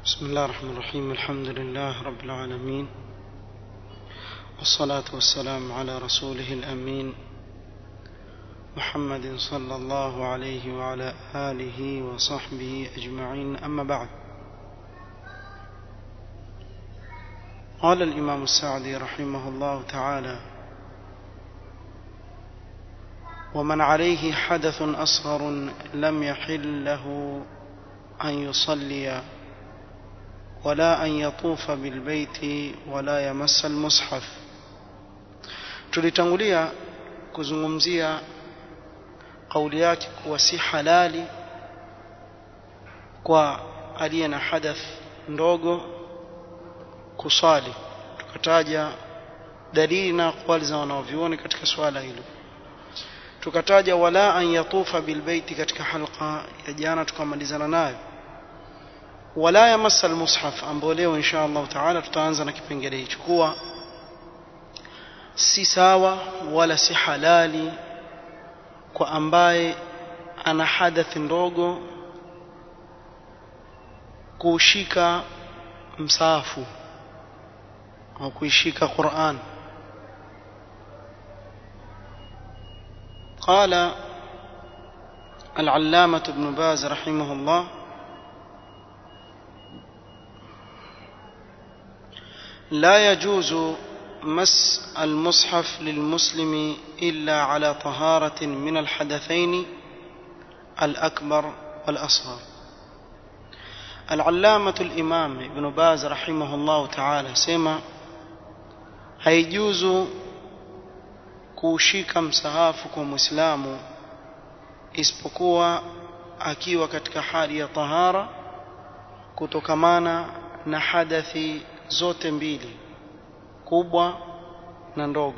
بسم الله الرحمن الرحيم الحمد لله رب العالمين والصلاة والسلام على رسوله الأمين محمد صلى الله عليه وعلى آله وصحبه أجمعين أما بعد قال الإمام السعدي رحمه الله تعالى ومن عليه حدث أصغر لم يحل له أن يصلي ولا أن يطوف بالبيت ولا يمس المصحف tulitangulia kuzungumzia kauli yake kuwa si halali kwa aliye na hadath ndogo kusali tukataja dalili na aqwali za wanaovyuoni katika swala hilo tukataja wala an yatufa bilbeiti katika halqa ya jana tukamalizana nayo wala yamassa almushaf ambao leo insha Allah taala tutaanza na kipengele hicho kuwa si sawa wala si halali kwa ambaye ana hadathi ndogo kuushika msaafu au kuishika Qur'an قال العلامة ابن باز رحمه الله لا يجوز مس المصحف للمسلم إلا على طهارة من الحدثين الأكبر والأصغر العلامة الإمام ابن باز رحمه الله تعالى سمع هيجوز kuushika msahafu kwa muislamu isipokuwa akiwa katika hali ya tahara kutokamana na hadathi zote mbili kubwa na ndogo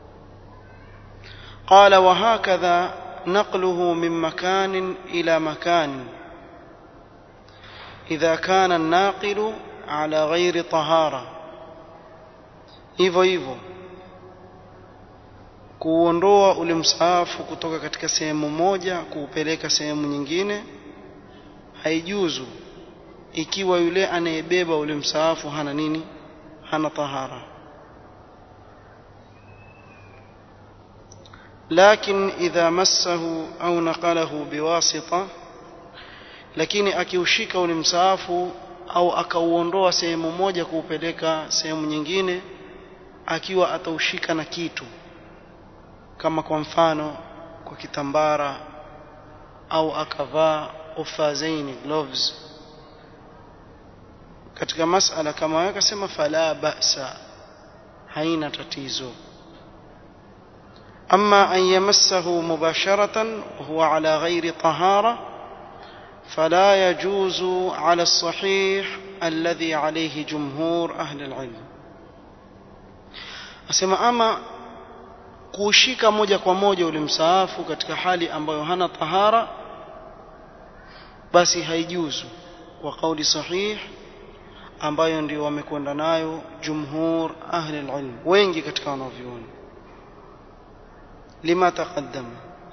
قال وهكذا نقله من مكان إلى مكان إذا كان الناقل على غير طهارة hivyo hivyo kuondoa ule msaafu kutoka katika sehemu moja kuupeleka sehemu nyingine haijuzu ikiwa yule anayebeba ule msaafu hana nini hana tahara لكن إذا مسه أو نقله بواسطة lakini akiushika ule msaafu au akauondoa sehemu moja kuupeleka sehemu nyingine akiwa ataushika na kitu kama kwa mfano kwa kitambara au akavaa ufazaini gloves katika masala kama hayo akasema fala ba'sa haina tatizo أما أن يمسه مباشرة وهو على غير طهارة فلا يجوز على الصحيح الذي عليه جمهور أهل العلم أسمى أما kuushika moja kwa moja ule msaafu katika hali ambayo hana tahara basi haijuzu kwa kauli sahih ambayo ndio wamekwenda nayo jumhur ahli alilm wengi katika wanavyuoni lima taqaddama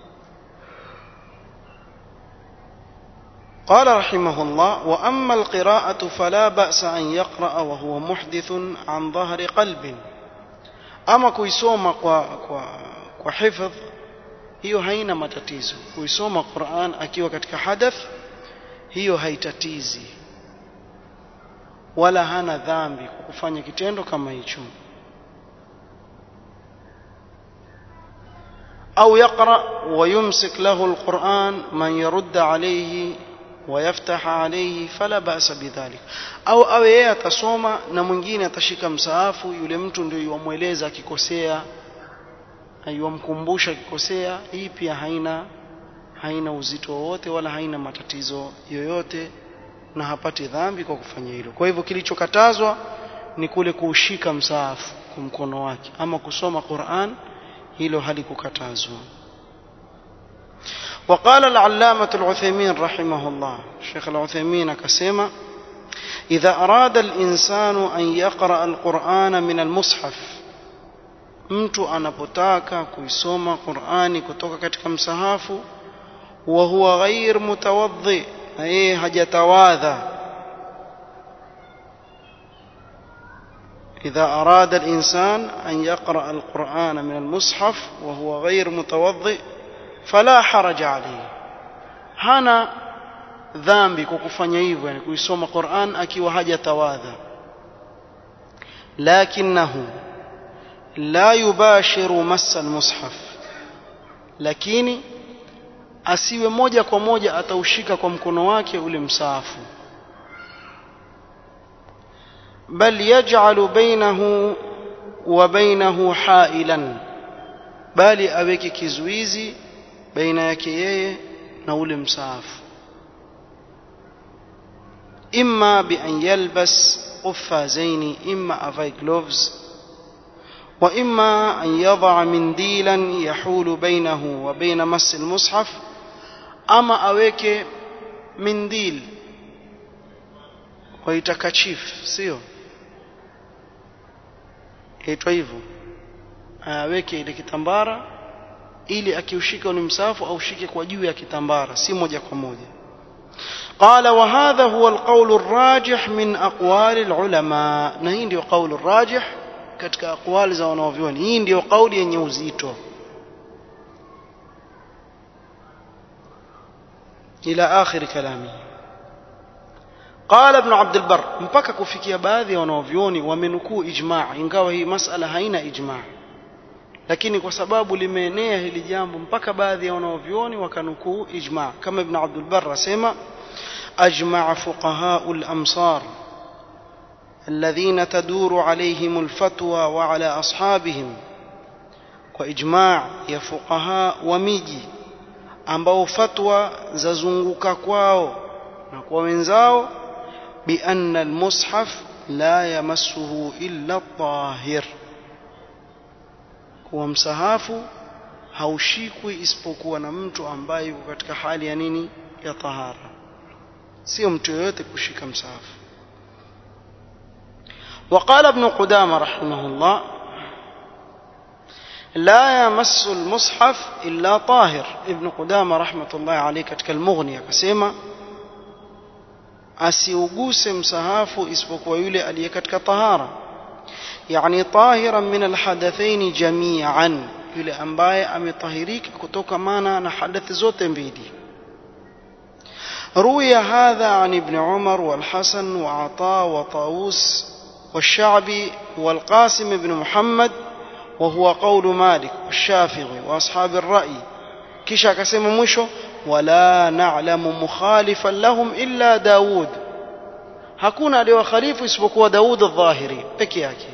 قال رحمه الله وأما القراءة فلا بأس أن يقرأ وهو محدث عن ظهر قلب ama kuisoma kwa kwa kwa hifadh hiyo haina matatizo kuisoma Qur'an akiwa katika hadath hiyo haitatizi wala hana dhambi kwa kufanya kitendo kama hicho au yaqra wa yumsik lahu alquran man yurd alayhi ويفتح عليه فلا بأس بذلك au awe yeye atasoma na mwingine atashika msaafu yule mtu ndio yuamweleza akikosea yuamkumbusha akikosea hii pia haina haina uzito wowote wala haina matatizo yoyote na hapati dhambi kwa kufanya hilo kwa hivyo kilichokatazwa ni kule kuushika msaafu kwa mkono wake ama kusoma Qur'an hilo halikukatazwa وقال العلامة العثيمين رحمه الله الشيخ العثيمين كسيما إذا أراد الإنسان أن يقرأ القرآن من المصحف mtu anapotaka kuisoma Qur'ani kutoka katika msahafu wa huwa ghair mutawaddi na yeye hajatawadha إذا أراد الإنسان أن يقرأ القرآن من المصحف وهو غير متوضئ فلا حرج عليه hana dhambi kwa kufanya hivyo yani kuisoma Qur'an akiwa hajatawadha lakinahu la yubashiru massa almushaf lakini asiwe moja kwa moja ataushika kwa mkono wake ule msaafu bal yaj'alu bainahu wa bainahu hailan bali aweke kizuizi baina yake yeye na ule msaafu imma bi an yalbas quffazaini imma avai gloves wa imma an yadha mindilan yahulu bainahu wa baina mas almushaf ama aweke mindil waita kachif sio yaitwa hivyo aweke ile kitambara ili akiushika ni msafu aushike kwa juu ya kitambara si moja kwa moja قال وهذا هو القول الراجح من أقوال العلماء na hii ndio قول الراجح katika aqwali za wanavyuoni hii ndio kauli yenye uzito إلى آخر كلامه قال ابن عبد البر mpaka kufikia baadhi ya wanavyuoni wamenukuu ijma' ingawa hii masala haina ijma' lakini kwa sababu limeenea hili jambo mpaka baadhi ya wanavyuoni wakanukuu ijma' kama ibn Abdul Barr asema ajma'a fuqaha'u al-amsar الذين تدور عليهم الفتوى وعلى أصحابهم وإجماع يا فقهاء وميجي ambao fatwa zazunguka kwao na kwa wenzao بأن المصحف لا يمسه إلا الطاهر kuwa msahafu haushikwi isipokuwa na mtu ambaye yuko katika hali ya nini ya tahara sio mtu yoyote kushika msahafu وقال ابن قدامة رحمه الله لا يمس المصحف إلا طاهر ابن قدامة رحمة الله عليه katika المغني akasema asiuguse msahafu isipokuwa yule aliye katika tahara yani tahiran min alhadathain jami'an yule ambaye ametahirika kutokamana na hadathi zote mbili روي هذا عن ابن عمر والحسن وعطاء وطاووس والشعبي والقاسم بن محمد وهو قول مالك والشافعي وأصحاب الرأي كيشا كسم مشو ولا نعلم مخالفا لهم إلا داود hakuna aliyokhalifu isipokuwa Daud al-Dhahiri peke yake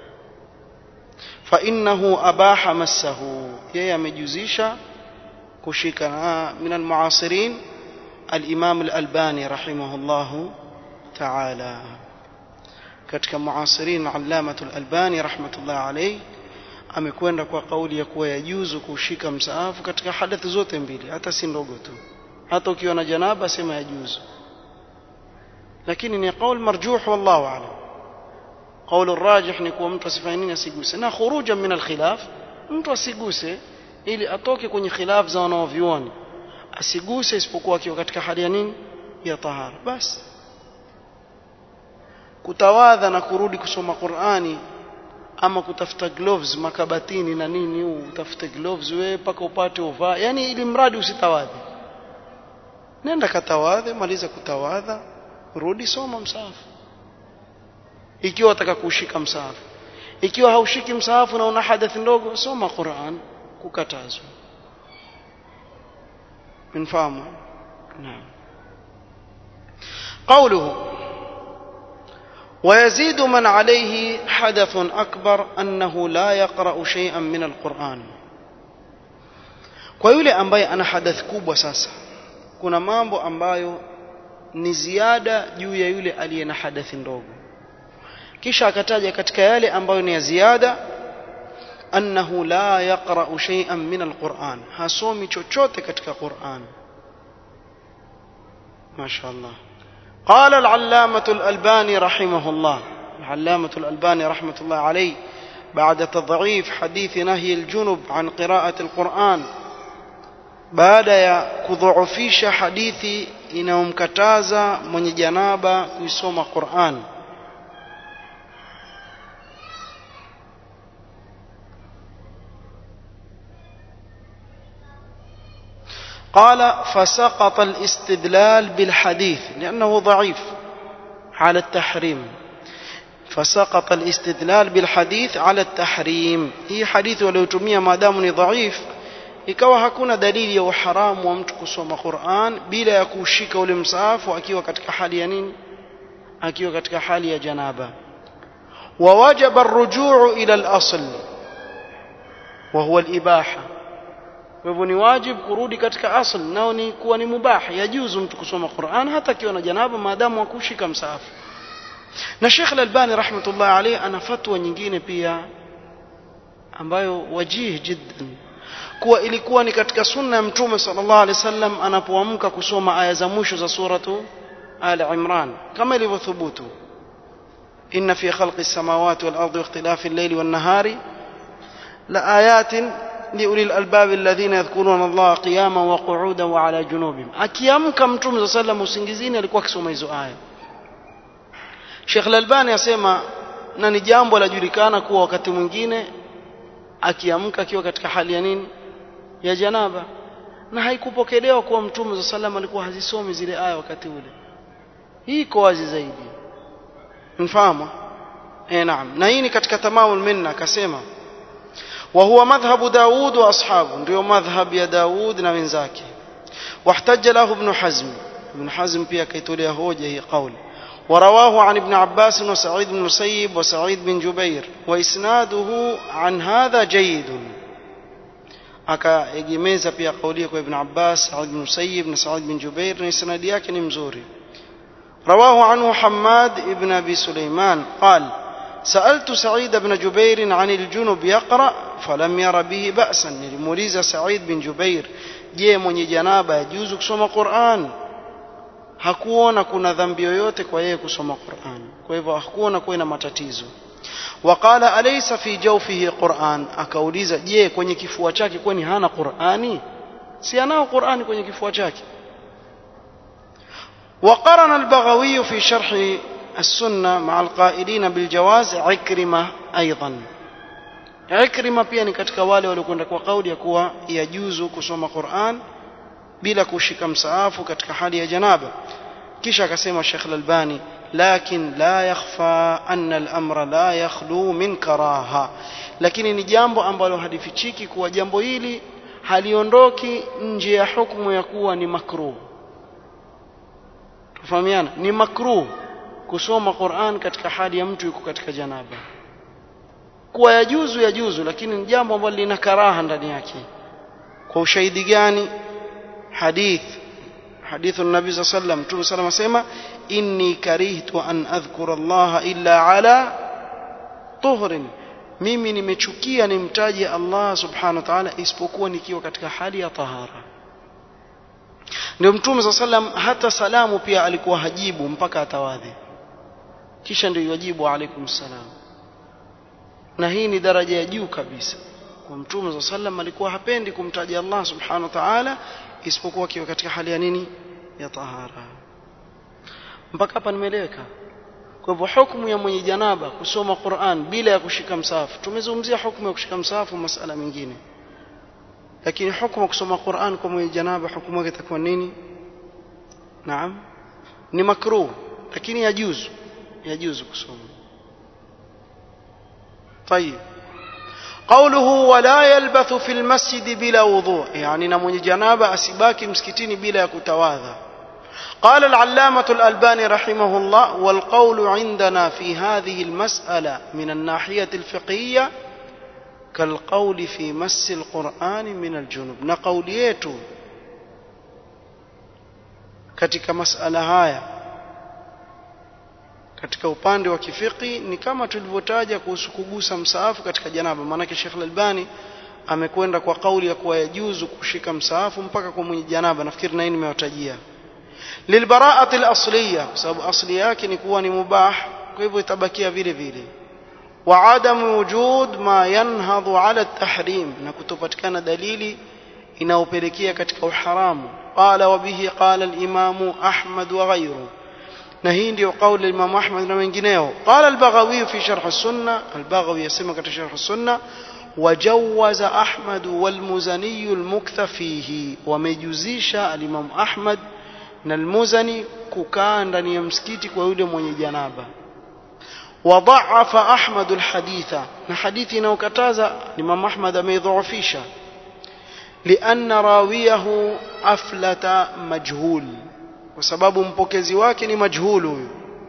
fa innahu abaha massahu yeye amejuzisha kushika na min al-muasirin al-Imam al-Albani rahimahullahu ta'ala katika muasirin allamatu al-Albani rahmatullah alayhi amekwenda kwa kauli ya kuwa yajuzu kushika msaafu katika hadathi zote mbili hata si ndogo tu hata ukiwa na janaba sema yajuzu lakini ni qaul marjuh wallahu a'lam qaul arrajih ni kuwa mtu asifanye nini asiguse na khurujan min alkhilaf mtu asiguse ili atoke kwenye khilaf za wanaovioni asiguse isipokuwa akiwa katika hali ya nini ya tahara basi kutawadha na kurudi kusoma Qur'ani ama kutafuta gloves makabatini na nini huu utafute gloves wewe paka upate uvaa yani ili mradi usitawadhe nenda katawadhe maliza kutawadha rudi soma msahafu ikiwa wataka kushika msahafu ikiwa haushiki msahafu na una hadathi ndogo soma Qur'an kukatazwa mfahamu naam قوله ويزيد من عليه حدث أكبر أنه لا يقرأ شيئا من القرآن kwa yule ambaye ana hadath kubwa sasa kuna mambo ambayo ni ziada juu ya yule aliye na hadathi ndogo kisha akataja katika yale ambayo ni ya ziada annahu la yaqra'u shay'an min alquran hasomi chochote katika Qur'an mashaallah قال العلامة الألباني رحمه الله العلامة الألباني رحمة الله عليه بعد تضعيف حديث نهي الجنب عن قراءة القرآن بعد ya kudhoofisha hadithi inayomkataza mwenye janaba kuisoma Qur'an قال فسقط الاستدلال بالحديث لأنه ضعيف على التحريم فسقط الاستدلال بالحديث على التحريم هي حديث وليتمية ما دام ضعيف ikawa hakuna dalili ya uharamu wa mtu kusoma Qur'an bila ya kushika ule msaafu akiwa katika hali ya nini akiwa katika hali ya janaba ووجب الرجوع إلى الأصل وهو الإباحة kwa hivyo ni wajib kurudi katika asl nao ni kuwa ni mubah yajuzu mtu kusoma Qur'an hata akiwa na janaba maadamu akushika msaafu na Sheikh Al-Albani rahmatullah alayhi ana fatwa nyingine pia ambayo wajih jiddan kuwa ilikuwa ni katika sunna ya mtume sallallahu alaihi wasallam anapoamka kusoma aya za mwisho za suratu Ali Imran kama ilivyothubutu inna fi khalqi samawati wal ardi wa ikhtilafi al-layli wan nahari la ayatin liuli al-albab alladhina yadhkuruna Allah qiyaman wa qu'udan wa ala junubihim akiamka mtume sallallahu alaihi wasallam usingizini alikuwa akisoma hizo aya Sheikh Al-Albani asema na ni jambo lajulikana kuwa wakati mwingine akiamka akiwa katika hali ya nini ya janaba na haikupokelewa kuwa mtume za sallam alikuwa hazisomi zile aya wakati ule hii iko wazi zaidi mfahamu eh naam na hii ni katika tamamul minna akasema wa huwa madhhabu Daud wa ashabu ndio madhhab ya Daud na wenzake wahtajja lahu ibn Hazm ibn Hazm pia kaitolea hoja hii kauli ورواه عن ابن عباس وسعيد بن المسيب وسعيد بن جبير وإسناده عن هذا جيد akaegemeza pia kaulia kwa ibn Abbas, Saad bin Musayyib na Saad bin Jubair na isnadi yake ni mzuri. رواه عنه حماد ابن أبي سليمان قال سألت سعيد بن جبير عن الجنب يقرأ فلم ير به بأسا نلموليز سعيد بن جبير je mwenye janaba yajuzu kusoma Qur'an hakuona kuna dhambi yoyote kwa yeye kusoma Qur'an kwa hivyo hakuona kuwa na matatizo waqala alaysa fi jawfihi Qur'an akauliza je kwenye kifua chake kwani hana Qur'ani si anao Qur'ani kwenye kifua chake وقرن البغوي في شرح السنة مع القائلين بالجواز عكرمة أيضا عكرمة pia ni katika wale waliokwenda kwa kauli ya kuwa yajuzu kusoma Qur'an bila kushika msaafu katika hali ya janaba kisha akasema Sheikh Al-Albani lakin la yakhfa anna al-amra la yakhlu min karaha lakini ni jambo ambalo halifichiki kuwa jambo hili haliondoki nje ya hukumu ya kuwa ni makruh tufahamiana ni makruh kusoma Qur'an katika hali ya mtu yuko katika janaba kuwa yajuzu yajuzu lakini ni jambo ambalo lina karaha ndani yake kwa ushahidi gani hadith hadithu nabii sallallahu alayhi wasallam mtume sallam asema inni karihtu an adhkura Allah illa ala tuhrin mimi nimechukia nimtaje Allah subhanahu wa ta'ala isipokuwa nikiwa katika hali ya tahara ndio mtume sallallahu alayhi wasallam hata salamu pia alikuwa hajibu mpaka atawadhi kisha ndio yajibu alaikum salam na hii ni daraja ya juu kabisa kwa mtume sallallahu alayhi wasallam alikuwa hapendi kumtaja Allah subhanahu wa ta'ala isipokuwa akiwa katika hali ya nini ya tahara mpaka hapa nimeeleweka kwa hivyo hukumu ya mwenye janaba kusoma Qur'an bila ya kushika msahafu tumezungumzia hukumu ya kushika msahafu masala mengine lakini hukumu kusoma Qur'an kwa mwenye janaba hukumu yake itakuwa nini naam ni makruh lakini yajuzu yajuzu kusoma طيب قوله ولا يلبث في المسجد بلا وضوء يعني نموني جنابة أسباكي مسكتين بلا كتواذا قال العلامة الألباني رحمه الله والقول عندنا في هذه المسألة من الناحية الفقهية كالقول في مس القرآن من الجنوب نقوليته katika masala haya katika upande wa kifiki ni kama tulivyotaja kuhusu kugusa msaafu katika janaba maanake Sheikh Al-Albani amekwenda kwa kauli ya kuwa yajuzu kushika msaafu mpaka kwa mwenye janaba nafikiri na hii nimewatajia lilbaraati al-asliya kwa sababu asli yake ni kuwa ni mubah kwa hivyo itabakia vile vile wa adamu wujud ma yanhadhu ala at-tahrim na kutopatikana dalili inaopelekea katika uharamu qala wa bihi qala al-imamu Ahmad wa ghayruhu na hii ndio kauli Imam Ahmad na wengineo qala al-Baghawi fi sharh as-sunnah al-Baghawi yasema katika sharh as-sunnah وجوز أحمد والمزني المكث فيه ومجوزيش الإمام أحمد na almuzani kukaa ndani ya msikiti kwa yule mwenye janaba wadhaafa ahmad alhaditha na hadithi inayokataza imam ahmad ameidhoofisha lianna rawiyahu aflata majhul kwa sababu mpokezi wake ni majhul huyu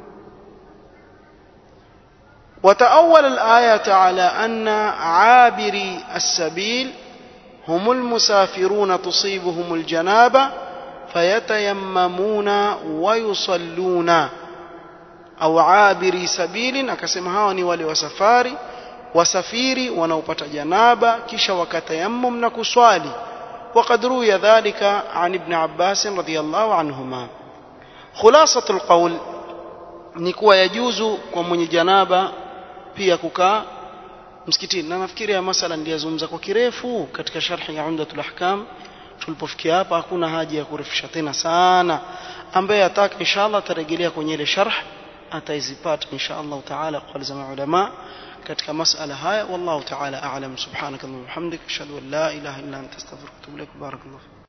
وتأول الآية على أن عابري السبيل هم المسافرون تصيبهم الجنابة فيتيممون ويصلون أو عابري سبيل akasema hawa ni wale wasafari wasafiri wanaopata janaba kisha wakatayammum na kuswali وقد روي ذلك عن ابن عباس رضي الله عنهما خلاصة القول ni kuwa yajuzu kwa mwenye janaba pia kukaa msikitini na nafikiri ya masala ndiyazungumza kwa kirefu katika sharhi ya Umdatul Ahkam tulipofikia hapa hakuna haja ya kurefusha tena sana ambaye ataka inshallah atarejelea kwenye ile sharh ataizipata inshallah taala kwa za ulama katika masala haya wallahu taala a'lam subhanakallahumma wa bihamdika ashhadu an la ilaha illa anta astaghfiruka wa atubu ilaik barakallahu